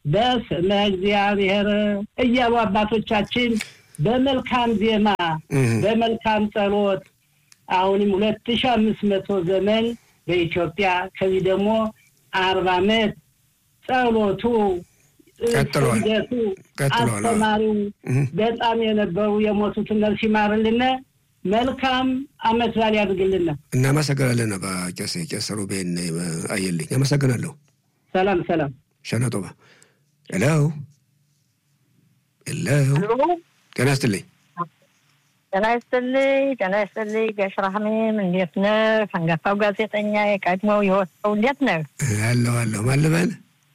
በስመ እግዚአብሔር እያሉ አባቶቻችን በመልካም ዜማ በመልካም ጸሎት አሁንም ሁለት ሺ አምስት መቶ ዘመን በኢትዮጵያ ከዚህ ደግሞ አርባ ዓመት ጸሎቱ ቀጥሏል ስግደቱ ቀጥሏል። አስተማሪው በጣም የነበሩ የሞቱትን ነፍስ ይማርልን። መልካም አመት በዓል ያድርግልን። እናመሰግናለን። አባ ቄስ ቄስ ሩቤን አየልኝ አመሰግናለሁ። ሰላም ሰላም። ሸነጦባ ሄሎ ሄሎ፣ ጤና ይስጥልኝ። ጤና ይስጥልኝ። ጤና ይስጥልኝ። ጋሽ ራህሜም እንዴት ነህ? አንጋፋው ጋዜጠኛ የቀድሞው የወጣው እንዴት ነህ? አለሁ አለሁ። ማን ልበል?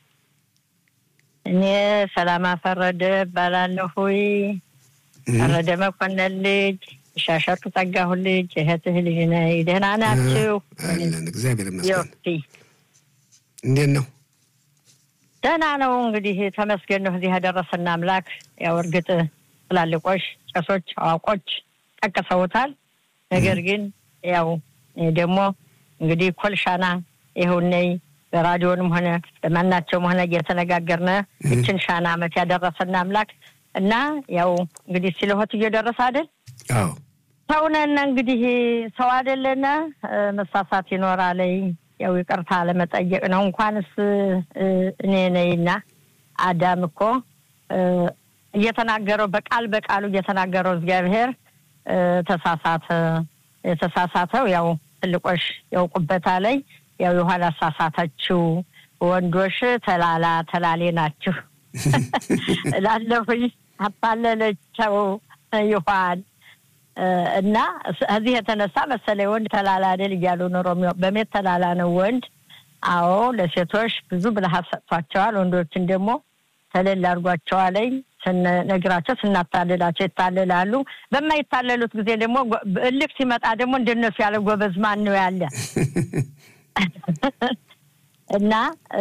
እኔ ሰላማ ፈረደ እባላለሁ። ፈረደ መኮንን ልጅ ሻሸቱ ጠጋሁ ልጅ እህትህ ልጅ ነኝ። ደህና ናችሁ? አለን እግዚአብሔር ይመስገን። ዮቲ እንዴት ነው? ደህና ነው። እንግዲህ ተመስገን ነው እዚህ ያደረሰን አምላክ። ያው እርግጥ ትላልቆች ቄሶች፣ አዋቆች ጠቅሰውታል። ነገር ግን ያው እኔ ደግሞ እንግዲህ ኮልሻና ይኸውነይ በራዲዮንም ሆነ በማናቸውም ሆነ እየተነጋገርነ ይችን ሻና አመት ያደረሰን አምላክ እና ያው እንግዲህ ሲለሆት እየደረሰ አይደል አዎ ሰውነን እንግዲህ ሰው አይደለነ መሳሳት ይኖራለይ። ያው ይቅርታ ለመጠየቅ ነው። እንኳንስ እኔ ነኝና አዳም እኮ እየተናገረው በቃል በቃሉ እየተናገረው እግዚአብሔር ተሳሳተ። የተሳሳተው ያው ትልቆሽ ያውቁበታለይ። ያው የኋላ አሳሳተችው ወንዶች ተላላ ተላሌ ናችሁ እላለሁኝ። አታለለቸው ይኋን እና እዚህ የተነሳ መሰለኝ ወንድ ተላላ አይደል እያሉ ኖሮ በሜት ተላላ ነው ወንድ። አዎ ለሴቶች ብዙ ብልሃት ሰጥቷቸዋል። ወንዶችን ደግሞ ተለል አድርጓቸዋለኝ። ስንነግራቸው ስናታልላቸው ይታልላሉ። በማይታለሉት ጊዜ ደግሞ እልክ ሲመጣ ደግሞ እንደነሱ ያለ ጎበዝ ማን ነው ያለ? እና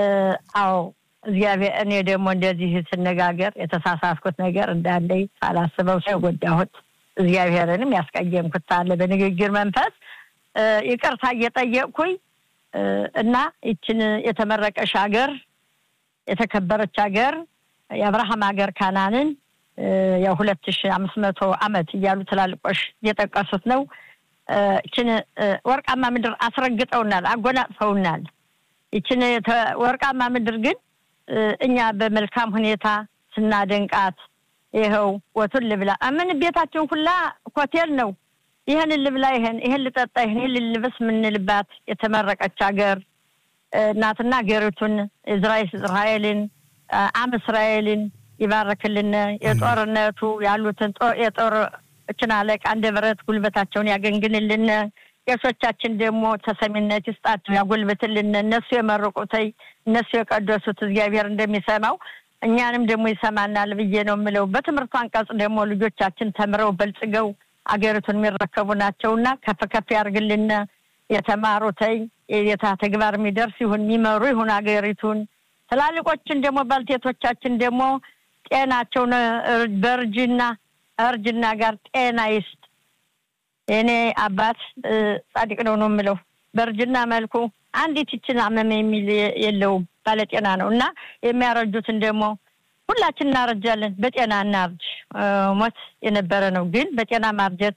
አዎ እግዚአብሔር እኔ ደግሞ እንደዚህ ስነጋገር የተሳሳትኩት ነገር እንዳለኝ ሳላስበው ሰው የጎዳሁት እግዚአብሔርንም ያስቀየምኩት አለ በንግግር መንፈስ ይቅርታ እየጠየቅኩኝ እና ይችን የተመረቀሽ ሀገር የተከበረች ሀገር የአብርሃም ሀገር ካናንን ያው ሁለት ሺ አምስት መቶ አመት እያሉ ትላልቆሽ እየጠቀሱት ነው። ይችን ወርቃማ ምድር አስረግጠውናል፣ አጎናጽፈውናል። ይችን ወርቃማ ምድር ግን እኛ በመልካም ሁኔታ ስናደንቃት ይኸው ወቱን ልብላ ምን ቤታችን ሁላ ሆቴል ነው። ይህን ልብላ፣ ይህን ይህን ልጠጣ፣ ይህን ይህን ልልበስ የምንልባት የተመረቀች ሀገር እናትና ሀገሪቱን እስራኤልን አም እስራኤልን ይባርክልን። የጦርነቱ ያሉትን የጦር እችን አለቃ እንደ ብረት ጉልበታቸውን ያገንግንልን። ቄሶቻችን ደግሞ ተሰሚነት ይስጣቸው፣ ያጎልብትልን። እነሱ የመረቁተይ እነሱ የቀደሱት እግዚአብሔር እንደሚሰማው እኛንም ደግሞ ይሰማናል ብዬ ነው የምለው። በትምህርቱ አንቀጽ ደግሞ ልጆቻችን ተምረው በልጽገው አገሪቱን የሚረከቡ ናቸውና ከፍ ከፍ ያርግልን። የተማሩተይ የታ ተግባር የሚደርስ ይሁን የሚመሩ ይሁን አገሪቱን። ትላልቆችን ደግሞ ባልቴቶቻችን ደግሞ ጤናቸውን በእርጅና እርጅና ጋር ጤና ይስጥ። የእኔ አባት ጻድቅ ነው ነው የምለው። በእርጅና መልኩ አንዲት ይችን አመመ የሚል የለውም ባለጤና ነው እና የሚያረጁትን ደግሞ ሁላችን እናረጃለን። በጤና እናርጅ። ሞት የነበረ ነው፣ ግን በጤና ማርጀት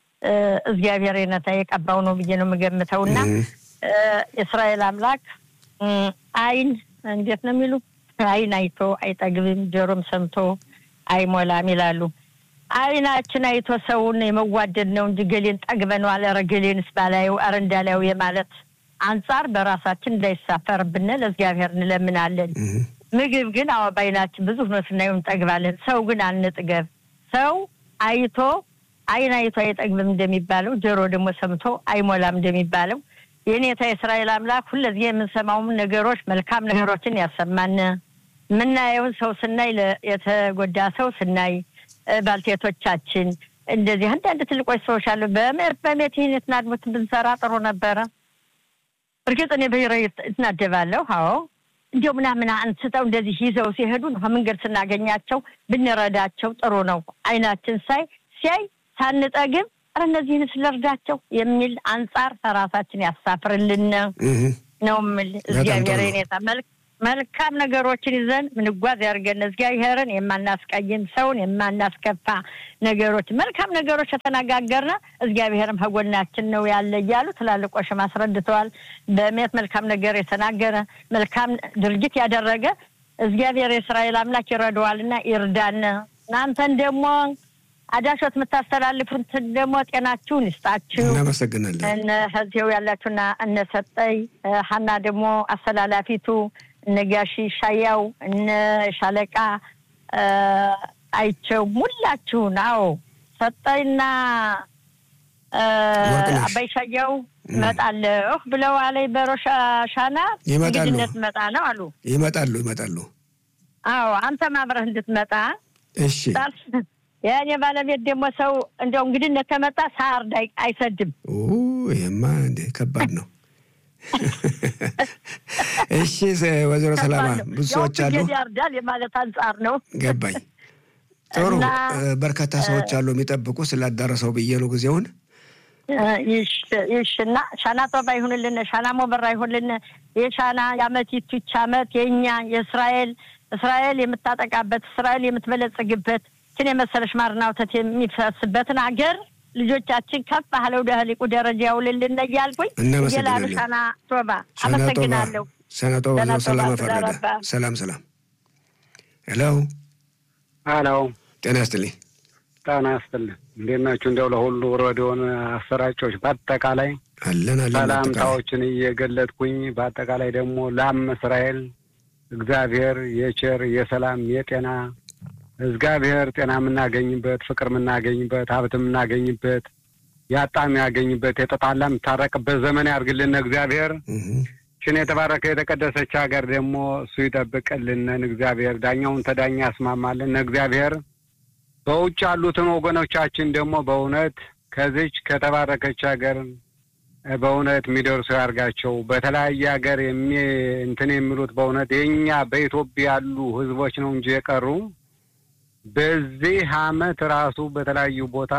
እግዚአብሔር የነታ የቀባው ነው ብዬ ነው የምገምተው እና የእስራኤል አምላክ አይን እንዴት ነው የሚሉ አይን አይቶ አይጠግብም፣ ጆሮም ሰምቶ አይሞላም ይላሉ። አይናችን አይቶ ሰውን የመዋደድ ነው እንጂ ገሌን ጠግበነዋል፣ ኧረ ገሌንስ ባላየው ኧረ እንዳላየው የማለት አንጻር በራሳችን እንዳይሳፈርብን ለእግዚአብሔር እንለምናለን። ምግብ ግን አዎ በአይናችን ብዙ ሆኖ ስናየው እንጠግባለን። ሰው ግን አንጥገብ። ሰው አይቶ አይን አይቶ አይጠግብም እንደሚባለው ጆሮ ደግሞ ሰምቶ አይሞላም እንደሚባለው የኔታ የእስራኤል አምላክ ሁለዚህ የምንሰማውም ነገሮች መልካም ነገሮችን ያሰማን። የምናየውን ሰው ስናይ የተጎዳ ሰው ስናይ ባልቴቶቻችን እንደዚህ አንዳንድ ትልቆች ሰዎች አሉ። በሜት ይህን የትናድሙት ብንሰራ ጥሩ ነበረ። እርግጥ እኔ ብሔረ እትናደባለሁ። አዎ እንዲያው ምናምን አንስተው እንደዚህ ይዘው ሲሄዱ መንገድ ስናገኛቸው ብንረዳቸው ጥሩ ነው። አይናችን ሳይ ሲያይ ሳንጠግብ ኧረ እነዚህን ስለርዳቸው የሚል አንጻር ራሳችን ያሳፍርልን ነው የምል። እግዚአብሔር የኔታ መልካም ነገሮችን ይዘን ምንጓዝ ያድርገን። እግዚአብሔርን የማናስቀይም ሰውን የማናስከፋ ነገሮች መልካም ነገሮች የተነጋገርነ እግዚአብሔርም ከጎናችን ነው ያለ እያሉ ትላልቆሽም አስረድተዋል። በእምነት መልካም ነገር የተናገረ መልካም ድርጊት ያደረገ እግዚአብሔር የእስራኤል አምላክ ይረዳዋልና ይርዳን። እናንተን ደግሞ አዳሾት የምታስተላልፉትን ደግሞ ጤናችሁን ይስጣችሁ። እናመሰግናለን። እነ ህዚው ያላችሁና እነ ሰጠይ ሀና ደግሞ አስተላላፊቱ እነ ጋሺ ሻያው እነ ሻለቃ አይቸው ሙላችሁን። አዎ ሰጠይና ወርቅነሽ። አባይ ሻያው እመጣለሁ ብለው አለኝ በሮሻ ሻና ይመጣሉ። እንግድነት መጣ ነው አሉ። ይመጣሉ ይመጣሉ። አዎ አንተም አብረህ እንድትመጣ እሺ የእኔ ባለቤት ደግሞ ሰው እንደው እንግድነት ከመጣ ሳርድ አይ- አይሰድም። ኦ ይሄማ እንደ ከባድ ነው። እሺ ሰ- ወይዘሮ ሰላማ ከባድ ነው። ብዙ ያው ሰዎች አሉ። ፍየል ያርዳል የማለት አንጻር ነው። ገባኝ። ጥሩ እና- እ፣ በርካታ ሰዎች አሉ የሚጠብቁ ስላዳረሰው ብዬ ነው ጊዜውን። ይሽ ይሽ እና ሻና ጦባ ይሁንልን፣ ሻና ሞበራ ይሁንልን። የሻና የአመት ይቱች አመት የእኛ የእስራኤል እስራኤል የምታጠቃበት እስራኤል የምትበለጽግበት ችን የመሰለሽ ማርና ወተት የሚፈስበትን አገር ልጆቻችን ከፍ ባለው ደህሊቁ ደረጃ ያውልልን እያልኩኝ እናመሰግናለን። እየላሉ ሻና ጦባ ሰናጦባ አመሰግናለሁ። ሰናጦባ ሰናጦባ ሰላም ተודה ፈረደ። רבה. ሰላም ሰላም። ሄሎ አሎ ጤና ይስጥልኝ። ጣና ያስጥልን። እንዴት ናችሁ? እንዲያው ለሁሉ ሬዲዮን አሰራጮች በአጠቃላይ አለን አለን። አጠቃላይ ሰላምታዎችን እየገለጥኩኝ በአጠቃላይ ደግሞ ላም እስራኤል እግዚአብሔር የቸር የሰላም የጤና እግዚአብሔር ጤና የምናገኝበት ፍቅር የምናገኝበት ሀብት የምናገኝበት ያጣ የሚያገኝበት የተጣላ የምታረቅበት ዘመን ያርግልን እግዚአብሔር። እህ፣ ችን የተባረከ የተቀደሰች ሀገር ደግሞ እሱ ይጠብቅልንን እግዚአብሔር። ዳኛውን ተዳኛ ያስማማልን እግዚአብሔር። በውጭ ያሉትን ወገኖቻችን ደግሞ በእውነት ከዚች ከተባረከች ሀገር እ፣ በእውነት የሚደርሱ ያርጋቸው። በተለያየ ሀገር የሚ እንትን የሚሉት በእውነት የእኛ በኢትዮጵያ ያሉ ህዝቦች ነው እንጂ የቀሩ በዚህ አመት ራሱ በተለያዩ ቦታ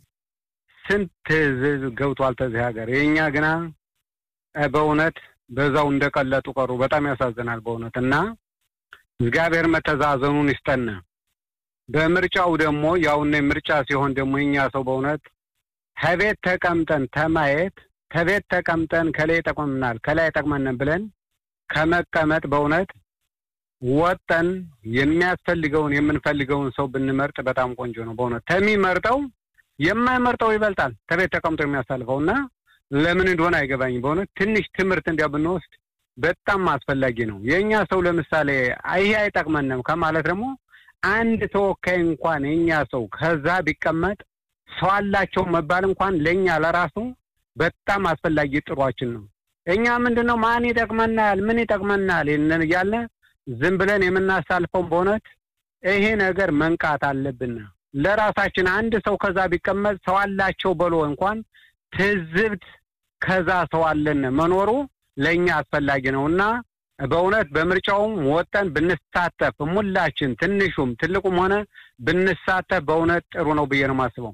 ስንት ህዝብ ገብቷል ተዚህ ሀገር። የእኛ ግና እ፣ በእውነት በዛው እንደቀለጡ ቀሩ። በጣም ያሳዝናል በእውነት እና እግዚአብሔር መተዛዘኑን ይስጠን። በምርጫው ደግሞ ያውነ ምርጫ ሲሆን ደግሞ የኛ ሰው በእውነት ከቤት ተቀምጠን ተማየት ከቤት ተቀምጠን ከላይ ይጠቅመናል ከላይ ይጠቅመናል ብለን ከመቀመጥ በእውነት ወጠን የሚያስፈልገውን የምንፈልገውን ሰው ብንመርጥ በጣም ቆንጆ ነው። በእውነት ከሚመርጠው የማይመርጠው ይበልጣል ከቤት ተቀምጦ የሚያሳልፈው እና ለምን እንደሆነ አይገባኝም። በእውነት ትንሽ ትምህርት እንዲያ ብንወስድ በጣም አስፈላጊ ነው። የእኛ ሰው ለምሳሌ ይሄ አይጠቅመንም ከማለት ደግሞ አንድ ተወካይ እንኳን የእኛ ሰው ከዛ ቢቀመጥ ሰው አላቸው መባል እንኳን ለእኛ ለራሱ በጣም አስፈላጊ ጥሯችን ነው። እኛ ምንድን ነው ማን ይጠቅመናል፣ ምን ይጠቅመናል ይህንን እያለ ዝም ብለን የምናሳልፈው በእውነት ይሄ ነገር መንቃት አለብን። ለራሳችን አንድ ሰው ከዛ ቢቀመጥ ሰው አላቸው በሎ እንኳን ትዝብት ከዛ ሰው አለን መኖሩ ለእኛ አስፈላጊ ነው እና በእውነት በምርጫውም ወጠን ብንሳተፍ ሙላችን ትንሹም ትልቁም ሆነ ብንሳተፍ በእውነት ጥሩ ነው ብዬ ነው የማስበው።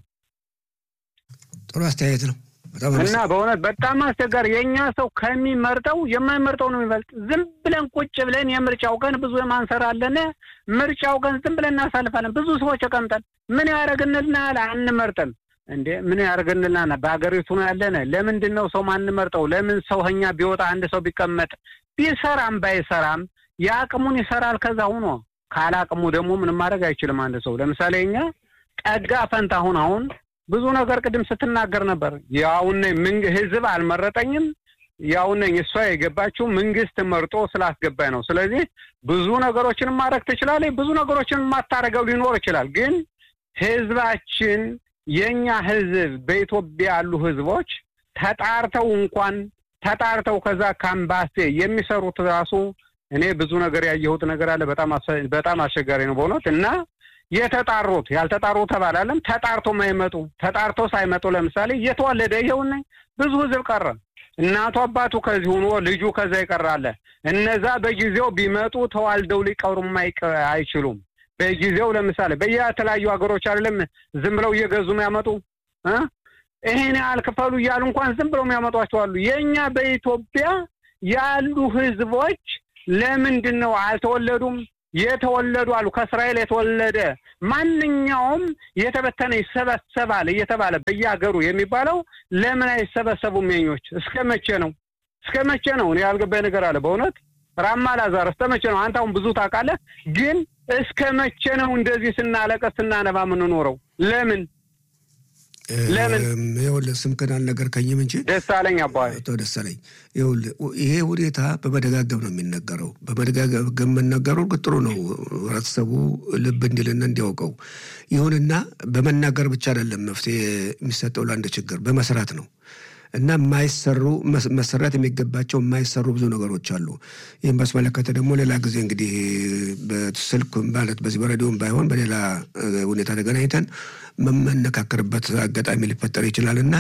ጥሩ አስተያየት ነው። በጣም እና በእውነት በጣም አስቸጋሪ የእኛ ሰው ከሚመርጠው የማይመርጠው ነው የሚበልጥ። ዝም ብለን ቁጭ ብለን የምርጫው ቀን ብዙ ማንሰራለን። ምርጫው ቀን ዝም ብለን እናሳልፋለን። ብዙ ሰዎች ተቀምጠን ምን ያደርግንልናል? አንመርጥም እንዴ ምን ያደርግንልናል? በሀገሪቱ ነው ያለን። ለምንድን ነው ሰው ማንመርጠው? ለምን ሰው ከኛ ቢወጣ አንድ ሰው ቢቀመጥ ቢሰራም ባይሰራም የአቅሙን ይሰራል። ከዛ ሁኖ ካላቅሙ ደግሞ ምንም ማድረግ አይችልም። አንድ ሰው ለምሳሌ እኛ ጠጋ ፈንታ አሁን አሁን ብዙ ነገር ቅድም ስትናገር ነበር። ያውነ ህዝብ አልመረጠኝም ያውነኝ እሷ የገባችው መንግስት መርጦ ስላስገባኝ ነው። ስለዚህ ብዙ ነገሮችን ማድረግ ትችላለች፣ ብዙ ነገሮችን ማታረገው ሊኖር ይችላል። ግን ህዝባችን የእኛ ህዝብ በኢትዮጵያ ያሉ ህዝቦች ተጣርተው እንኳን ተጣርተው ከዛ ካምባሴ የሚሰሩት ራሱ እኔ ብዙ ነገር ያየሁት ነገር አለ። በጣም በጣም አስቸጋሪ ነው በእውነት እና የተጣሩት ያልተጣሩ ተባላለም ተጣርቶ ማይመጡ ተጣርቶ ሳይመጡ ለምሳሌ እየተወለደ ይኸውና ብዙ ህዝብ ቀረ። እናቱ አባቱ ከዚህ ሆኖ ልጁ ከዛ ይቀራለ። እነዛ በጊዜው ቢመጡ ተዋልደው ሊቀሩም አይችሉም። በጊዜው ለምሳሌ በየተለያዩ ሀገሮች አይደለም ዝም ብለው እየገዙ የሚያመጡ እ ይሄን ያህል ክፈሉ እያሉ እንኳን ዝም ብለው የሚያመጧቸው አሉ። የእኛ በኢትዮጵያ ያሉ ህዝቦች ለምንድን ነው አልተወለዱም? የተወለዱ አሉ። ከእስራኤል የተወለደ ማንኛውም የተበተነ ይሰበሰባል እየተባለ በየሀገሩ የሚባለው ለምን አይሰበሰቡም? የኞች እስከ መቼ ነው? እስከ መቼ ነው? እኔ ያልገባኝ ነገር አለ በእውነት ራማ ላዛር እስከ መቼ ነው? አንተ አሁን ብዙ ታውቃለህ፣ ግን እስከ መቼ ነው እንደዚህ ስናለቀስ ስናነባ የምንኖረው? ለምን ለምን ይኸውልህ ስምክን አልነገርከኝም እንጂ ደስ አለኝ አባይ አቶ ደሳለኝ ይኸውልህ ይሄ ሁኔታ በመደጋገም ነው የሚነገረው። በመደጋገም መነገሩ ጥሩ ነው፣ ህብረተሰቡ ልብ እንዲልና እንዲያውቀው። ይሁንና በመናገር ብቻ አይደለም መፍትሄ የሚሰጠው ለአንድ ችግር በመስራት ነው እና የማይሰሩ መሰራት የሚገባቸው የማይሰሩ ብዙ ነገሮች አሉ። ይህም ባስመለከተ ደግሞ ሌላ ጊዜ እንግዲህ በስልክ ማለት በዚህ በሬዲዮም ባይሆን በሌላ ሁኔታ ተገናኝተን መመነካከርበት አጋጣሚ ሊፈጠር ይችላል እና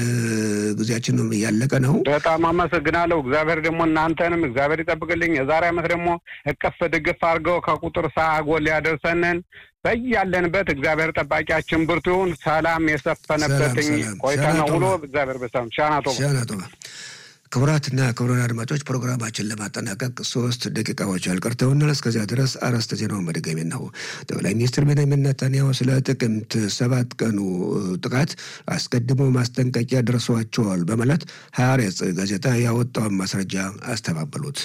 ጊዜያችን እያለቀ ነው። በጣም አመሰግናለሁ። እግዚአብሔር ደግሞ እናንተንም እግዚአብሔር ይጠብቅልኝ። የዛሬ ዓመት ደግሞ እቅፍ ድግፍ አድርገው ከቁጥር ሳጎል ያደርሰንን በያለንበት እግዚአብሔር ጠባቂያችን ብርቱ ይሁን። ሰላም የሰፈነበትኝ ቆይታ ነው ውሎ እግዚአብሔር በሰላም ሻናቶ ሻናቶ ክቡራትና ክቡራን አድማጮች ፕሮግራማችን ለማጠናቀቅ ሶስት ደቂቃዎች ያልቀርተውናል። እስከዚያ ድረስ አርዕስተ ዜናውን በድጋሚ ነው። ጠቅላይ ሚኒስትር ቤንያሚን ኔታንያሁ ስለ ጥቅምት ሰባት ቀኑ ጥቃት አስቀድሞ ማስጠንቀቂያ ደርሷቸዋል በማለት ሐሬጽ ጋዜጣ ያወጣውን ማስረጃ አስተባበሉት።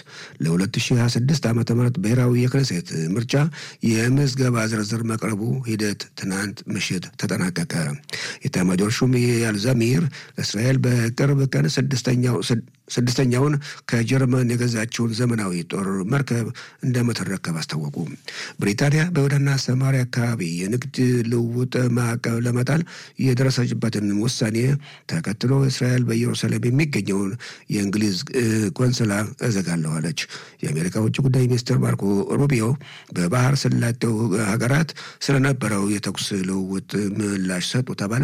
ለ2026 ዓ ም ብሔራዊ የክነሴት ምርጫ የምዝገባ ዝርዝር መቅረቡ ሂደት ትናንት ምሽት ተጠናቀቀ። የኤታማዦር ሹም ኢያል ዛሚር እስራኤል በቅርብ ቀን ስድስተኛው ስድስተኛውን ከጀርመን የገዛችውን ዘመናዊ ጦር መርከብ እንደምትረከብ አስታወቁ። ብሪታንያ በይሁዳና ሰማሪያ አካባቢ የንግድ ልውውጥ ማዕቀብ ለመጣል የደረሰችበትን ውሳኔ ተከትሎ እስራኤል በኢየሩሳሌም የሚገኘውን የእንግሊዝ ቆንስላ እዘጋለሁ አለች። የአሜሪካ ውጭ ጉዳይ ሚኒስትር ማርኮ ሩቢዮ በባህር ሰላጤው ሀገራት ስለነበረው የተኩስ ልውውጥ ምላሽ ሰጡ ተባለ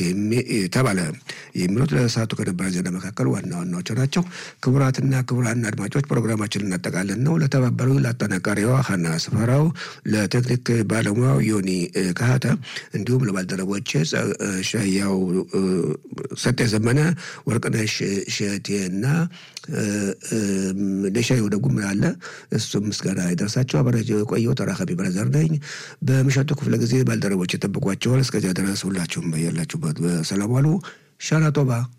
ተባለ የሚሉት ለሰዓቱ ከነበረ ዜና መካከል ዋና ዋናዎቹ ናቸው። ክቡራትና ክቡራን አድማጮች ፕሮግራማችን እናጠቃለን ነው። ለተባበሩ ለአጠናቃሪዋ ሀና ስፈራው፣ ለቴክኒክ ባለሙያው ዮኒ ካህተ እንዲሁም ለባልደረቦች ሻያው ሰጤ ዘመነ፣ ወርቅነሽ ሸቴና ለሻይ ወደ ጉም አለ እሱም ምስጋና ይደርሳቸው። አበረጀ የቆየው ተራካቢ ብረዘር ነኝ። በምሽቱ ክፍለ ጊዜ ባልደረቦች የጠብቋቸዋል። እስከዚያ ድረስ ሁላችሁም በያላችሁበት በሰላም ዋሉ። ሻና ቶባ